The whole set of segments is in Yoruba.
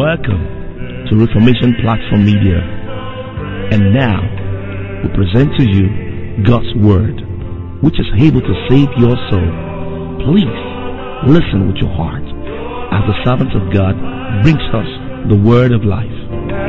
Welcome to Reformation Platform Media. And now, we present to you God's Word, which is able to save your soul. Please listen with your heart as the servant of God brings us the Word of life.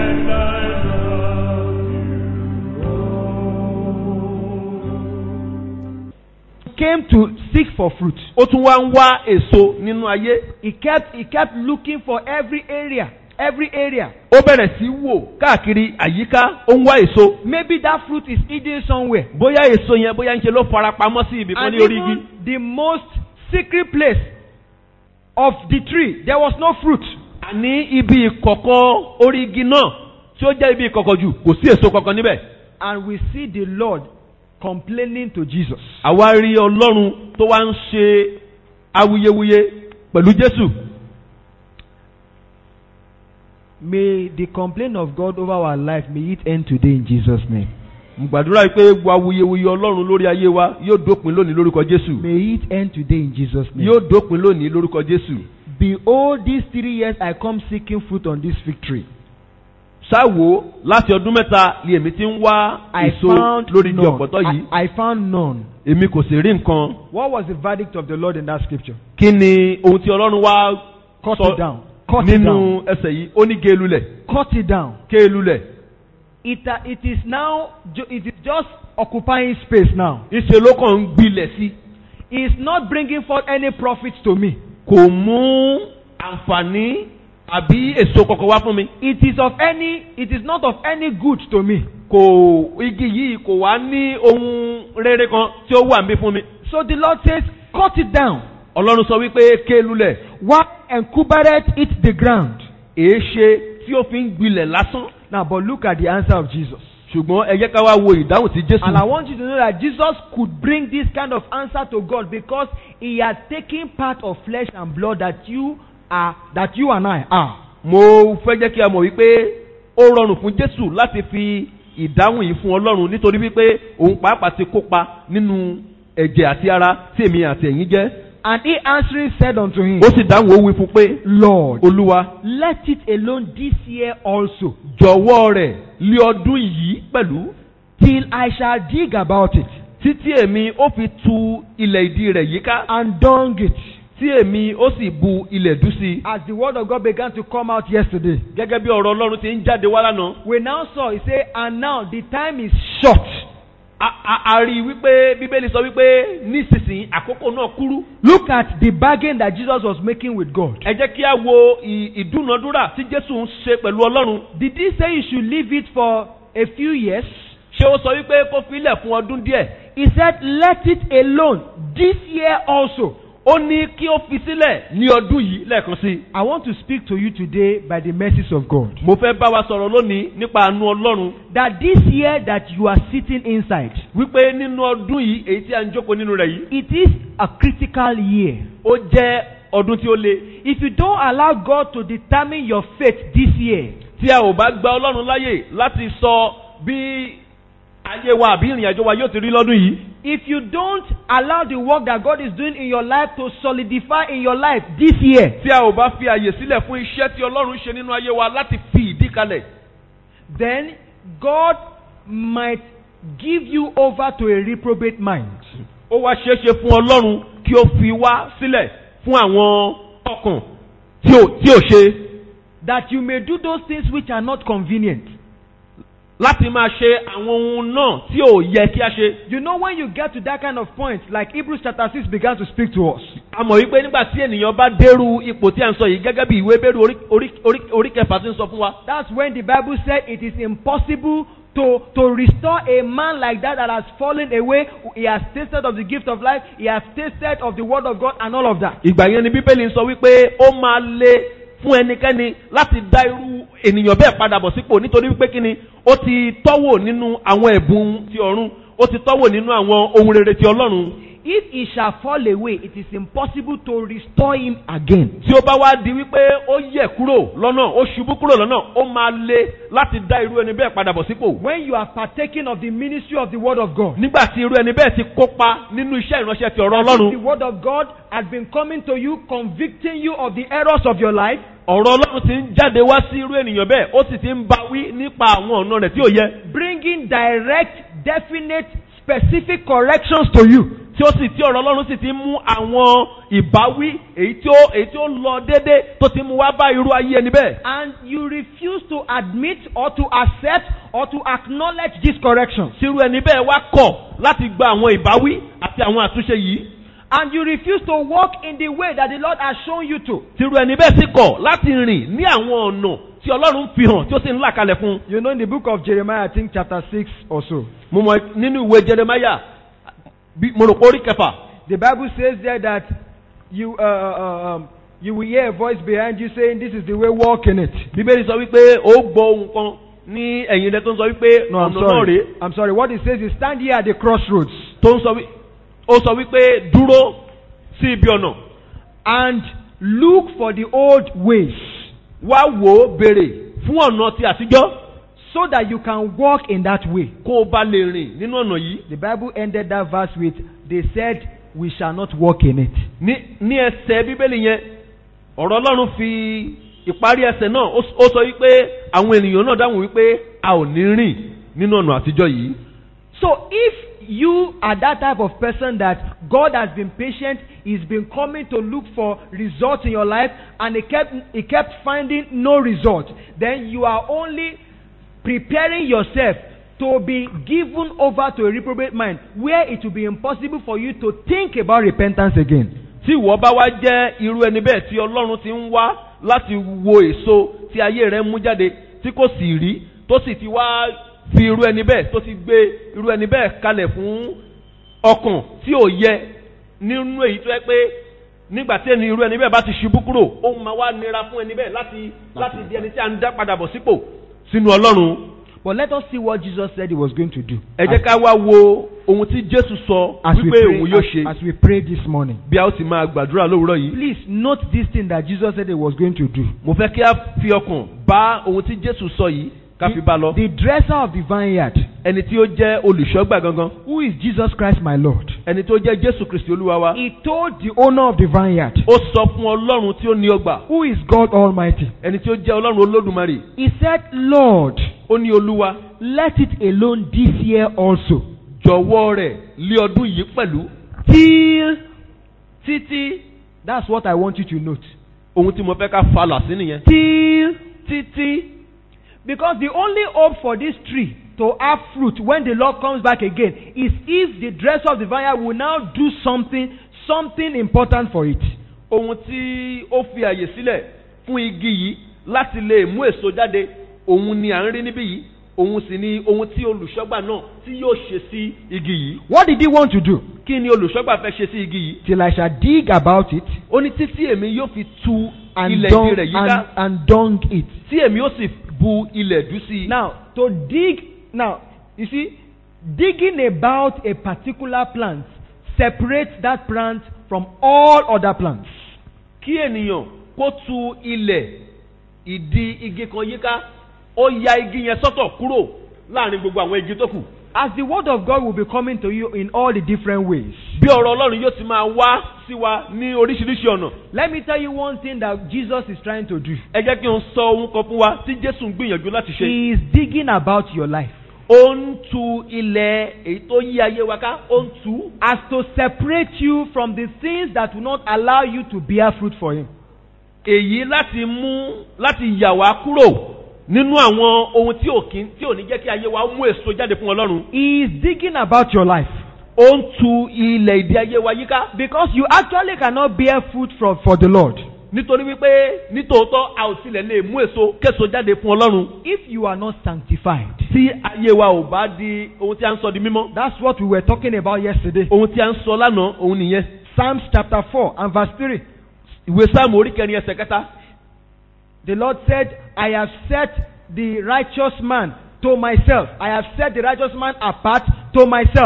came to seek for fruit. ó tún wá ń wá èso nínú ayé. He kept he kept looking for every area, every area. ó bẹ̀rẹ̀ sí wò káàkiri àyíká ó ń wá èso. Maybe that fruit is hidden somewhere. bóyá èso yẹn bóyá ń ṣe ló fara pamọ́ sí ibì kan And ní orí igi. even the most secret place of the tree, there was no fruit. àní ibi ìkọ̀kọ̀ orí igi náà tí ó jẹ́ ibi ìkọ̀kọ̀ jù kò sí èso kankan níbẹ̀. And we see the Lord complaining to Jesus. àwa rí ọlọ́run tó wá ń ṣe awuyewuye pẹ̀lú jésù. May the complaint of God over our life may it end today in Jesus' name. mo gbàdúrà pé gbogbo awuyewuye ọlọ́run lórí ayé wa yóò dópin lónìí lórúkọ jésù. May it end today in Jesus' name. yóò dópin lónìí lórúkọ jésù. Behold, these three years I come seeking fruit on this fig tree. ṣáwo láti ọdún mẹ́ta ni èmi ti ń wá I èso found lórí igi none. ọ̀pọ̀tọ́ yìí. I, I found none. èmi kò sì rí nǹkan. What was the verdict of the Lord in that scripture? kí ni ohun tí ọlọ́run wá Cut sọ it down. Cut it nínú down. ẹsẹ̀ yìí ó ní gé lulẹ̀ Cut it down. ké lulẹ̀. It, uh, it is now, ju- it is just occupying space now. ìṣe ló kàn ń gbilẹ̀ sí. It's not bringing forth any profit to me. kò mú àǹfààní àbí èso kankan wá fún mi. It is of any, it is not of any good to me. kò igi yìí kò wá ní ohun rere kan tí ó wà ń bí fún mi. So the Lord says, cut it down. ọlọ́run sọ wípé ké lulẹ̀ Why encuberate it the ground? èé ṣe tí ó fi ń gbilẹ̀ lásán. Now, but look at the answer of Jesus. ṣùgbọ́n ẹ jẹ́ ká wá wo ìdáhùn tí jésù. And I want you to know that Jesus could bring this kind of answer to God because he had taken part of flesh and blood that you are, that you and I are. mo fẹ́ jẹ́ kí a mọ̀ wípé ó rọrùn fún jésù láti fi ìdáhùn yìí fún ọlọ́run nítorí wípé òun pàápàá ti kópa nínú ẹ̀jẹ̀ àti ara tí èmi àti ẹ̀yin jẹ́. And he answering said unto him, ó sì dáhùn ó wí fún pé Lord, olúwa let it alone this year also, jọ̀wọ́ rẹ̀ lé ọdún yìí pẹ̀lú till I shall dig about it títí èmi ó fi tu ilẹ̀ ìdí rẹ̀ yíká and dung it. tí èmi ó sì bu ilẹ̀ dú sí i. As the word of God began to come out yesterday, gẹ́gẹ́ bí ọ̀rọ̀ ọlọ́run ti ń jáde wá lánàá. we now saw, he said, and now the time is short. a a- a rí i wípé bíbélì sọ wípé nísinsìnyí àkókò náà kúrú. Look at the bargain that Jesus was making with God. ẹ jẹ́ kí a wo ì- ìdúnadúrà tí jésù ń ṣe pẹ̀lú ọlọ́run. Did he say you should leave it for a few years? ṣé ó sọ wípé kó filẹ̀ fún ọdún díẹ̀. He said, let it alone this year also. ó ní kí ó fi sílẹ̀ ní ọdún yìí lẹ́ẹ̀kan sí i. I want to speak to you today by the mercies of God. mo fẹ́ bá wa sọ̀rọ̀ lónìí nípa àánú ọlọ́run That this year that you are sitting inside, wípé nínú ọdún yìí èyí tí a ń jókòó nínú rẹ̀ yìí it is a critical year. ó jẹ́ ọdún tí ó le. If you don't allow God to determine your faith this year, tí a ò bá gba ọlọ́run láyè láti sọ bí ayé wa àbí ìrìn àjò wa yóò ti rí lọ́dún yìí. if you don't allow the work that God is doing in your life to solidify in your life this year, tí a ò bá fi àyè sílẹ̀ fún iṣẹ́ tí ọlọ́run ṣe nínú ayé wa láti fi ìdí kalẹ̀. then God might give you over to a reprobate mind. ó wá ṣeé ṣe fún ọlọ́run kí ó fi wá sílẹ̀ fún àwọn ọkàn tí ò tí ò ṣe That you may do those things which are not convenient. láti máa ṣe àwọn ohun náà tí ò yẹ kí a ṣe. You know, when you get to that kind of point, like Hebrews chapter 6 began to speak to us. a mọ̀ wípé nígbà tí ènìyàn bá dérú ipò tí a ń sọ yìí gẹ́gẹ́ bí ìwé bẹ́rù orí- orí- orí- orí kẹfà ti ń sọ fún wa. That's when the Bible said it is impossible to, to restore a man like that that has fallen away. He has tasted of the gift of life, he has tasted of the word of God, and all of that. ìgbà yẹn ni bíbélì ń sọ wípé ó máa le fún ẹnikẹ́ni láti dá irú ènìyàn bẹ́ẹ̀ padà bọ̀ sípò nítorí wípé kíni ó ti tọ́wò nínú àwọn ẹ̀bùn ti ọ̀run ó ti tọ́wò nínú àwọn ohun rere ti ọlọ́run. if he shall fall away, it is impossible to restore him again. tí ó bá wá di wípé ó yẹ̀ kúrò lọ́nà ó ṣubú kúrò lọ́nà ó máa le láti dá irú ẹni bẹ́ẹ̀ padà bọ̀ sípò. When you are partaking of the ministry of the word of God, nígbà tí irú ẹni bẹ́ẹ̀ ti kópa nínú iṣẹ́ ìránṣẹ́ ti ọ̀rọ̀ if the ọlọ́run word of God has been coming to you, convicting you of the errors of your life, ọ̀rọ̀ ọlọ́run ti ń jáde wá sí irú ènìyàn bẹ́ẹ̀ ó sì ti ń bá wí nípa àwọn ọ̀nà rẹ̀ tí ò yẹ bringing direct, definite, specific corrections to you. tí ó sì tí ọ̀rọ̀ ọlọ́run sì ti ń mú àwọn ìbáwí èyí tí ó èyí tí ó lọ déédé tó ti mú wá bá irú ayé ẹni bẹ́ẹ̀. And you refuse to admit or to accept or to acknowledge these corrections. tí irú ẹni bẹ́ẹ̀ wá kọ̀ láti gba àwọn ìbáwí àti àwọn àtúnṣe yìí. And you refuse to walk in the way that the Lord has shown you to. tí irú ẹni bẹ́ẹ̀ sì kọ̀ láti rìn ní àwọn ọ̀nà tí ọlọ́run fi hàn tí ó sì ń là kalẹ̀ fún un. You know, in the book of Jeremiah, I think chapter 6 or so, mo mọ nínú ìwé jeremaya bí mo rò pé orí kẹfà the Bible says there that you, uh, uh, um, you will hear a voice behind you saying, This is the way, walk in it. bíbélì sọ wípé ó gbọ́ ohun kan ní ẹ̀yìn rẹ tó ń sọ wípé No, I'm ọ̀nà náà sorry. rèé I'm sorry. What it says is, Stand here at the crossroads tó ń sọ wí ó sọ wípé dúró sí ibi ọ̀nà and look for the old ways wá wò ó béèrè fún ọ̀nà ti àtijọ́ so that you can walk in that way. kó o bá lè rìn nínú ọ̀nà yìí The Bible ended that verse with, They said, We shall not walk in it. ní ní ẹsẹ̀ bíbélì yẹn ọ̀rọ̀ ọlọ́run fi ìparí ẹsẹ̀ náà ó ó sọ wípé àwọn ènìyàn náà dáhùn wípé a ò ní rìn nínú ọ̀nà àtijọ́ yìí. So if you are that type of person that God has been patient, He's been coming to look for results in your life, and He kept He kept finding no result, then you are only preparing yourself to be given over to a reprobate mind, where it will be impossible for you to think about repentance again. tí ìwọ bá wá jẹ́ irú ẹni bẹ́ẹ̀ tí ọlọ́run ti ń wá láti wo èso tí ayé rẹ̀ ń mú jáde tí kò sì rí tó sì ti wá fi irú ẹni bẹ́ẹ̀ tó ti gbé irú ẹni bẹ́ẹ̀ kalẹ̀ fún ọkàn tí ò yẹ nínú èyí tó yẹ pé nígbà tí ẹni irú ẹni bẹ́ẹ̀ bá ti ṣubú kúrò ó máa wá nira fún ẹni bẹ́ẹ̀ láti láti di ẹni tí a ń dá padà bọ̀ sípò sínú ọlọ́run But let us see what Jesus said He was going to do. ẹ jẹ́ ká wá wo ohun tí jésù sọ As we wípé pray, òun yóò as, ṣe as we pray this morning. bí a ó sì máa gbàdúrà lówùúrọ̀ yìí Please note this thing that Jesus said He was going to do. mo fẹ́ kí a fi ọkàn bá ohun tí jésù sọ yìí ká fi bá lọ. The dresser of the vineyard, ẹni tí ó jẹ́ olùṣọ́gbà gangan who is Jesus Christ my Lord, ẹni tó jẹ́ jésù kristi olúwa wa. he told the owner of the vineyard, ó sọ fún ọlọ́run tí ó ní ọgbà who is God Almighty, ẹni tí ó jẹ́ ọlọ́run olódùmarè. he said, Lord, ó ní olúwa let it alone this year also, jọ̀wọ́ rẹ̀ lé ọdún yìí pẹ̀lú. till títí. That's what I want you to note. ohun tí mo fẹ́ ká falà sí nìyẹn. Till títí. Because the only hope for this tree to have fruit when the Lord comes back again is if the dresser of the vineyard will now do something, something important for it. ohun tí ó fi àyè sílẹ̀ fún igi yìí láti lè mú èso jáde òun ni à ń rí níbí yìí òun sì ni ohun tí olùṣọ́gbà náà tí yóò ṣe sí igi yìí. What did he want to do? kí ni olùṣọ́gbà fẹ́ ṣe sí igi yìí. Till I shall dig about it ó ní títí èmi yóò fi tu and ilẹ̀ dung, igi rẹ̀ yíká and, and dung it. tí èmi ó sì bu ilẹ̀ dú sí i. Now, to dig, now, you see, digging about a particular plant separates that plant from all other plants. kí ènìyàn kó tu ilẹ̀ ìdí igi kan yíká ó ya igi yẹn sọ́tọ̀ kúrò láàrin gbogbo àwọn igi tó kù. As the word of God will be coming to you in all the different ways. bí ọ̀rọ̀ ọlọ́run yóò ti máa wá sí wa ní oríṣiríṣi ọ̀nà. Let me tell you one thing that Jesus is trying to do. ẹ jẹ́ kí n sọ ohun kan fún wa tí jésù ń gbìyànjú láti ṣe. He is digging about your life ó ń tu ilẹ̀ èyí tó yí ayé wa ká ó ń tu as to separate you from the things that will not allow you to bear fruit for Him. èyí láti mú láti yà wá kúrò nínú àwọn ohun tí ò kí tí ò ní jẹ́ kí ayé wa mú èso jáde fún ọlọ́run. He is digging about your life ó ń tu ilẹ̀ ìdí ayé wa yíká. because you actually cannot bear fruit for, for the Lord. nítorí wípé nítòótọ́ a ò tilẹ̀ lè mú èso késo jáde fún ọlọ́run. If you are not sanctified, tí ayé wa ò bá di ohun tí a ń sọ di mímọ́. that's what we were talking about yesterday. ohun tí a ń sọ lánàá òun nìyẹn. Psalms chapter 4 and verse 3. ìwé sáàmù orí kẹrin ẹsẹ̀ kẹta. The Lord said, I have set the righteous man to myself. I have set the righteous man apart to myself.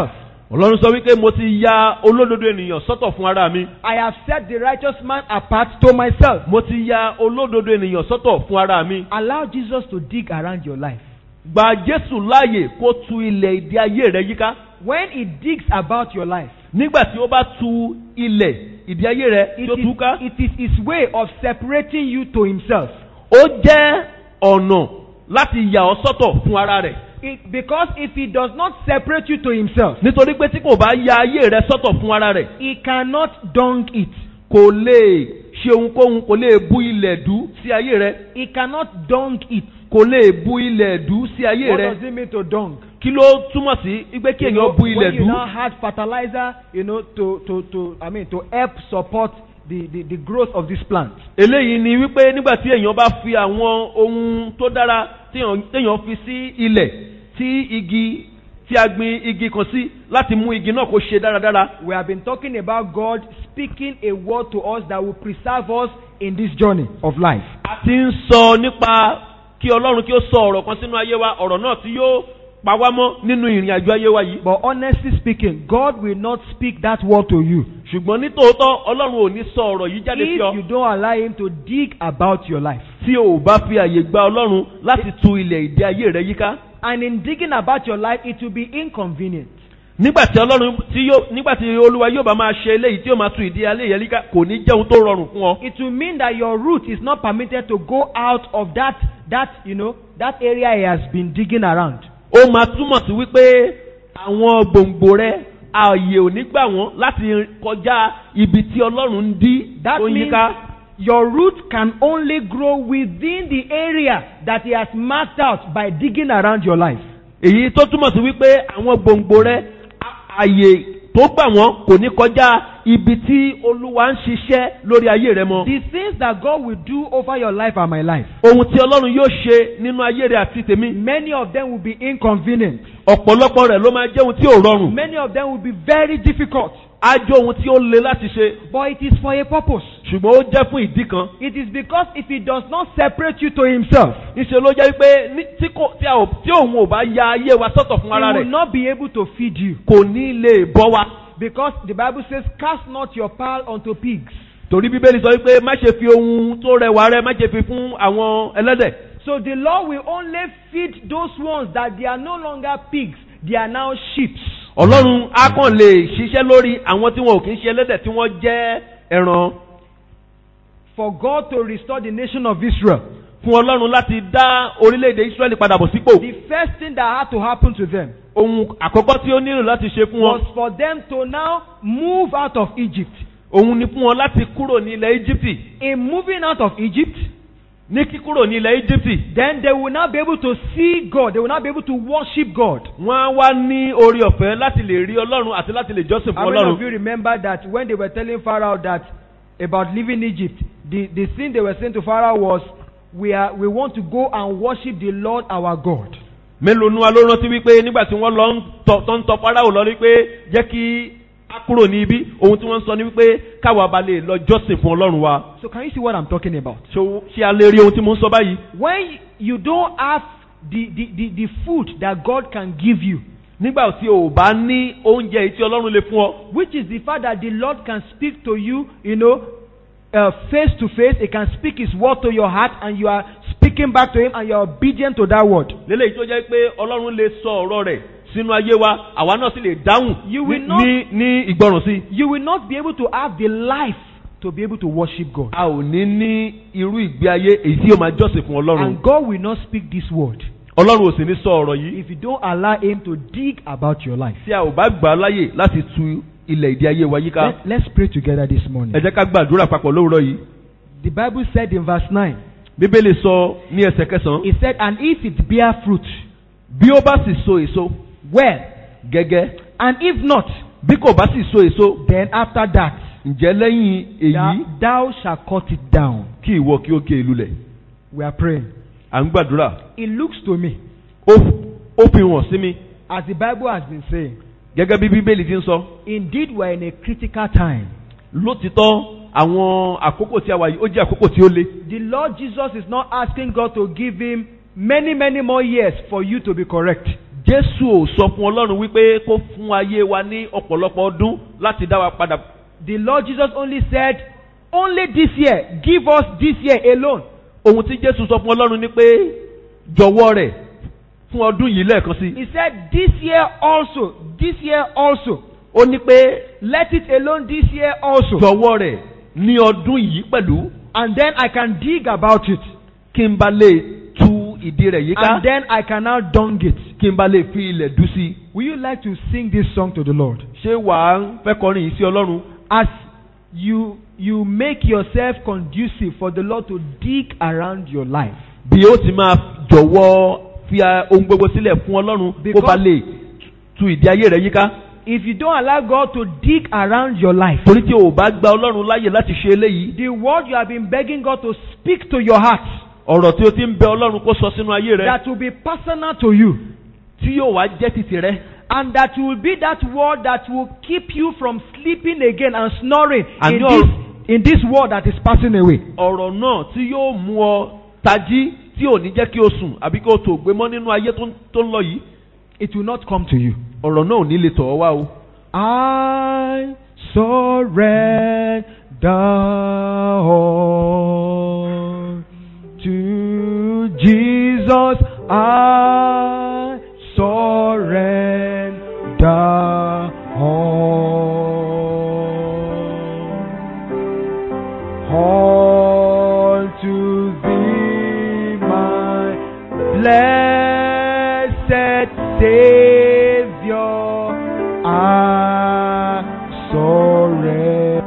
ọlọ́run sọ wípé mo ti ya olódodo ènìyàn sọ́tọ̀ fún ara mi I have set the righteous man apart to myself. mo ti ya olódodo ènìyàn sọ́tọ̀ fún ara mi Allow Jesus to dig around your life. gba jésù láàyè kó tu ilẹ̀ ìdí ayé rẹ yíká When he digs about your life, nígbà tí ó bá tu ilẹ̀ ìdí ayé rẹ it tí ó tú ká is, it is his way of separating you to himself. ó jẹ́ ọ̀nà láti yà ọ́ sọ́tọ̀ fún ara rẹ̀ It, because if he does not separate you to himself, nítorí pé tí kò bá ya ayé rẹ sọ́tọ̀ fún ara rẹ̀ he cannot dung it. kò lè ṣe ohunkóhun kò lè bu ilẹ̀ dú sí ayé rẹ He cannot dung it. kò lè bu ilẹ̀ dú sí ayé What rẹ does it mean to dung? kí ló túmọ̀ sí wípé kí You know, èèyàn bu ilẹ̀ when you dú now had fertilizer, you know, to, to, to, I mean, to help support the, the, the growth of this plant. eléyìí ni wípé nígbà tí èèyàn bá fi àwọn ohun tó dára téèyàn téèyàn fi sí ilẹ̀ tí igi tí a gbin igi kan sí láti mú igi náà kó ṣe dáradára We have been talking about God speaking a word to us that will preserve us in this journey of life. a ti ń sọ nípa kí ọlọ́run kí ó sọ ọ̀rọ̀ kan sínú ayé wa ọ̀rọ̀ náà tí yóò pa wá mọ́ nínú ìrìn àjò ayé wa yìí But honestly speaking, God will not speak that word to you ṣùgbọ́n ní tòótọ́ ọlọ́run ò ní sọ ọ̀rọ̀ yìí jáde sí if ọ you don't allow Him to dig about your life. tí o ò bá fi àyè gba ọlọ́run láti tu ilẹ̀ ìdí ayé rẹ yíká And in digging about your life, it will be inconvenient. nígbà tí ọlọ́run tí yóò nígbà tí olúwa yóò bá máa ṣe eléyìí tí yóò máa tu ìdí ayé yẹn yíká kò ní jẹ́ ohun tó rọrùn fún ọ It will mean that your root is not permitted to go out of that, that, you know, that area He has been digging around. ó máa túmọ̀ sí wípé àwọn gbòǹgbò rẹ ààyè ò ní gbà wọ́n láti kọjá ibi tí ọlọ́run ń dí That tó means yíká your root can only grow within the area that He has marked out by digging around your life. èyí tó túmọ̀ sí wípé àwọn gbòǹgbò rẹ à- ààyè tó gbà wọ́n kò ní kọjá ibi tí olúwa ń ṣiṣẹ́ lórí ayé rẹ mọ́ The things that God will do over your life and my life, ohun tí ọlọ́run yóò ṣe nínú ayé rẹ àti tèmi many of them will be inconvenient. ọ̀pọ̀lọpọ̀ rẹ̀ ló máa jẹ́ ohun tí ò rọrùn Many of them will be very difficult. á jẹ́ ohun tí ó le láti ṣe But it is for a purpose. ṣùgbọ́n ó jẹ́ fún ìdí kan It is because if He does not separate you to Himself, níṣẹ́ ló jẹ́ wípé ní- tí kò- tí a ò- tí òun ò bá ya ayé wa sọ́tọ̀ fún He ara will rẹ̀ not be able to feed you. kò ní lè bọ́ wa Because the Bible says, Cast not your pearl unto pigs. torí bíbélì sọ wípé má ṣe fi ohun tó rẹwà rẹ má ṣe fi fún àwọn ẹlẹ́dẹ̀ So the Lord will only feed those ones that they are no longer pigs, they are now sheep. ọlọ́run á kàn lè ṣiṣẹ́ lórí àwọn tí wọn ò kí ń ṣe ẹlẹ́dẹ̀ tí wọ́n jẹ́ ẹran For God to restore the nation of Israel, fún ọlọ́run láti dá orílẹ̀-èdè israẹli padà bọ̀ sípò the first thing that had to happen to them ohun àkọ́kọ́ tí ó nílò láti ṣe fún wọn was for them to now move out of Egypt. òun ni fún wọn láti kúrò ní ilẹ̀ íjíbítì In moving out of Egypt, ní kíkúrò ní ilẹ̀ íjíbítì then they will now be able to see God. They will now be able to worship God. wọ́n á wá ní orí ọ̀fẹ́ láti lè rí ọlọ́run àti láti lè jọ́sìn How fún many of ọlọ́run you remember that when they were telling Pharaoh that about leaving Egypt, the, the thing they were saying to Pharaoh was, we, are, we want to go and worship the Lord our God. mélòó nu wa ló rántí wípé nígbà tí wọ́n lọ ń tọ tó ń tọ fáráhùn lọ wípé jẹ́ kí a kúrò ní ibi ohun tí wọ́n ń sọ ni wípé káwa ba lè lọ jọ́sìn fún ọlọ́run wa So can you see what I'm talking about? ṣé ṣé a lè rí ohun tí mo ń sọ báyìí When you don't have the, the, the, the food that God can give you, nígbà tí o bá ní oúnjẹ èyí tí ọlọ́run lè fún ọ which is the fact that the Lord can speak to you, you know, uh, face to face. He can speak His word to your heart, and you are speaking back to Him, and you are obedient to that word. lélẹ́yìí tó jẹ́ pé ọlọ́run lè sọ ọ̀rọ̀ rẹ̀ sínú ayé wa àwa náà sì lè dáhùn You will ní- not- ní ní ìgbọràn sí i. You will not be able to have the life to be able to worship God. a ò ní ní irú ìgbé ayé èyí tí yóò máa jọ́sìn fún ọlọ́run And God will not speak this word ọlọ́run ò sì ní sọ ọ̀rọ̀ yìí if you don't allow Him to dig about your life. tí a ò bá gbà á láyè láti tu ilẹ̀ ìdí ayé wa yíká Let, let's pray together this morning. ẹ jẹ́ ká gbàdúrà papọ̀ lówùrọ̀ yìí The Bible said in verse 9, bíbélì sọ ní ẹsẹ̀ kẹsàn-án It said, And if it bear fruit, bí ó bá sì so èso well, gẹ́gẹ́ and if not, bí kò bá sì so èso then after that, ǹjẹ́ lẹ́yìn èyí thou, thou shalt cut it down. kí ìwọ kí ó gé e lulẹ̀ We are praying. à ń gbàdúrà It looks to me, ó ó fi hàn sí mi as the Bible has been saying, gẹ́gẹ́ bí bíbélì ti ń sọ indeed we're in a critical time. lótìtọ́ àwọn àkókò tí a wà yìí ó jẹ́ àkókò tí ó le The Lord Jesus is not asking God to give him many, many more years for you to be correct. Jésù ò sọ fún Ọlọ́run wípé kó fún ayé wa ní ọ̀pọ̀lọpọ̀ ọdún láti dá wa padà. The Lord Jesus only said, only this year, give us this year alone. Ohun tí Jésù sọ fún Ọlọ́run ni pé jọ̀wọ́ rẹ̀ fún ọdún yìí lẹ́ẹ̀kan sí. He said, this year also, this year also. Ó ní pé Let it alone this year also. jọ̀wọ́ rẹ̀ ní ọdún yìí pẹ̀lú And then I can dig about it. kí n bá lè tú ìdí rẹ̀ yíká And then I can now dung it. kí n bá lè fi ilẹ̀ dú sí i. Will you like to sing this song to the Lord? Ṣé wàá fẹ́ kọrin yìí sí Ọlọ́run? As you you make yourself conducive for the Lord to dig around your life. Bí ó ti máa jọ̀wọ́ fi a- ohun gbogbo sílẹ̀ fún Ọlọ́run kó Because- bá lè tú ìdí ayé rẹ̀ yíká. If you don't allow God to dig around your life, Torí tí o ò bá gba Ọlọ́run láyè láti ṣe eléyìí, the word you have been begging God to speak to your heart, ọ̀rọ̀ tí o ti ń bẹ Ọlọ́run kó sọ sínú ayé rẹ̀ that will be personal to you, tí yóò wá jẹ́ títì rẹ̀. and that will be that word that will keep you from sleeping again and snoring And in your- this, in this world that is passing away. Ọ̀rọ̀ náà tí yóò mú ọ tají tí ò ní jẹ́ kí o sùn àbí kí o tò gbé mọ́ nínú ayé tó ń- tó ń lọ yìí. It will not come to you. Ọ̀rọ̀ náà ò ní lè tọ̀ ọ́ wá o. I surrender all to Jesus. I surrender all, all to Thee, my blessed Savior. I surrender.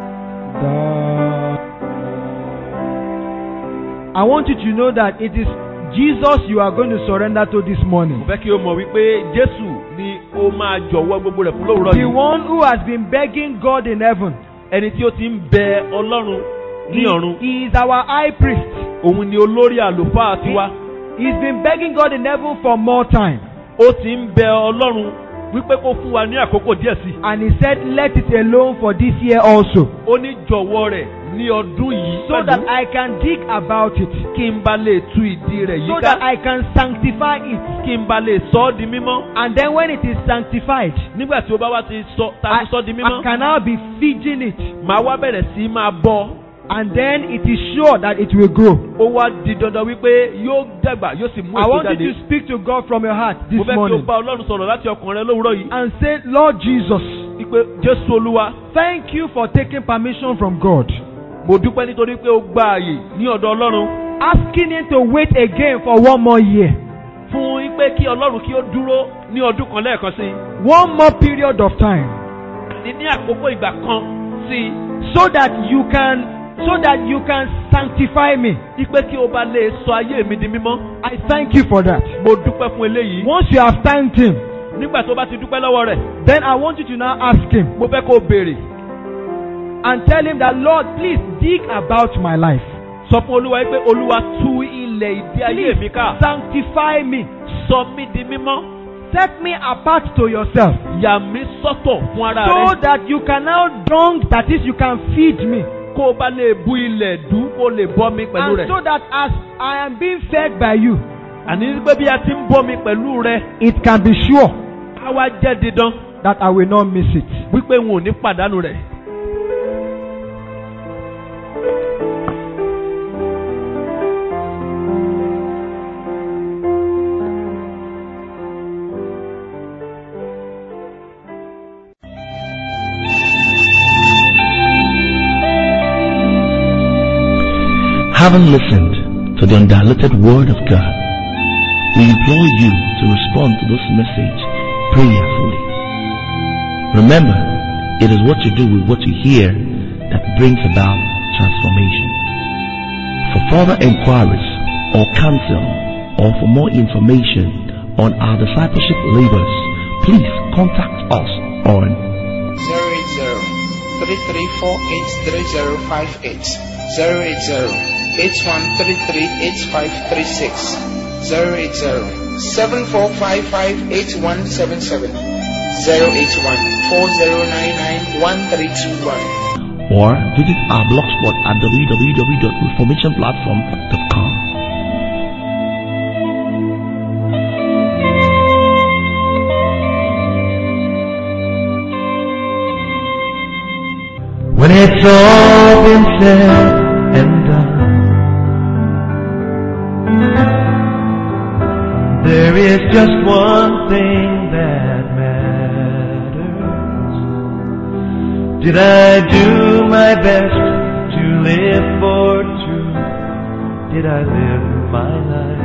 I want you to know that it is Jesus you are going to surrender to this Mo morning. fẹ́ kí o mọ̀ wípé Jésù ni ó máa jọ̀wọ́ gbogbo rẹ̀ fún lówùrọ̀ The yìí. one who has been begging God in heaven. Ẹni tí ó ti ń bẹ Ọlọ́run ní He, ọ̀run. he is our high priest. Òun ni olórí àlùfáà tiwa. He's been begging God in heaven for more time. Ó ti ń bẹ Ọlọ́run wípé kó fún wa ní àkókò díẹ̀ sí. And he said, Let it alone for this year also. Ó ní jọ̀wọ́ rẹ̀ ní ọdún yìí So that pẹ̀lú I can dig about it. kí n bá lè tú ìdí rẹ̀ So that yíká. I can sanctify it. Kí n bá lè sọ ọ́ di mímọ́. And then when it is sanctified, Nígbà tí o bá wá ti sọ ta I, ti sọ di I mímọ́. can now be feeding it. Màá wá bẹ̀rẹ̀ sí máa bọ́. And then it is sure that it will grow. Ó wá di dandan wípé yóò dàgbà yóò sì mú I èso want you jáde. to speak to God from your heart this Mo fẹ́ kí o morning bá Ọlọ́run sọ̀rọ̀ láti ọkàn rẹ lówùrọ̀ yìí. and say, Lord Jesus, Wípé Jésù Olúwa, thank you for taking permission from God, mo dúpẹ́ nítorí pé o gba àyè ní ọ̀dọ̀ Ọlọ́run asking Him to wait again for one more year, fún wípé kí Ọlọ́run kí ó dúró ní ọdún kan lẹ́ẹ̀kan sí i. one more period of time, Ní ní àkókò ìgbà kan sí i. so that you can, so that you can sanctify me. Wípé kí o bá lè sọ ayé mi di mímọ́. I thank you for that. Mo dúpẹ́ fún eléyìí. Once you have thanked Him, Nígbà tó bá ti dúpẹ́ lọ́wọ́ rẹ̀, then I want you to now ask Him mo fẹ́ kó o béèrè. and tell Him that, Lord, please dig about my life. Sọ fún Olúwa wípé Olúwa tú ilẹ̀ ìdí ayé mi ká. Sanctify me. Sọ mí di mímọ́. Set me apart to yourself. Yà mí sọ́tọ̀ fún ara so rẹ. that you can now dung, that is, you can feed me. Kó o bá lè bu ilẹ̀ dú kó o lè bọ́ mi pẹ̀lú And rẹ̀. so that as I am being fed by you, Àní pé bí a ti ń bọ́ mi pẹ̀lú rẹ̀, it can be sure á wá jẹ́ dídán that I will not miss it. wípé n ò ní pàdánù rẹ̀. Having listened to the undiluted Word of God, we implore you to respond to this message prayerfully. Remember, it is what you do with what you hear that brings about transformation. For further inquiries or counsel or for more information on our discipleship labors, please contact us on 080-3348-3058 080-8133-8536 080-7455-8177 081-4099-1321 or visit our blogspot at www.reformationplatform.com. When it's all been said and done, there is just one thing that matters. Did I do my best to live for truth? Did I live my life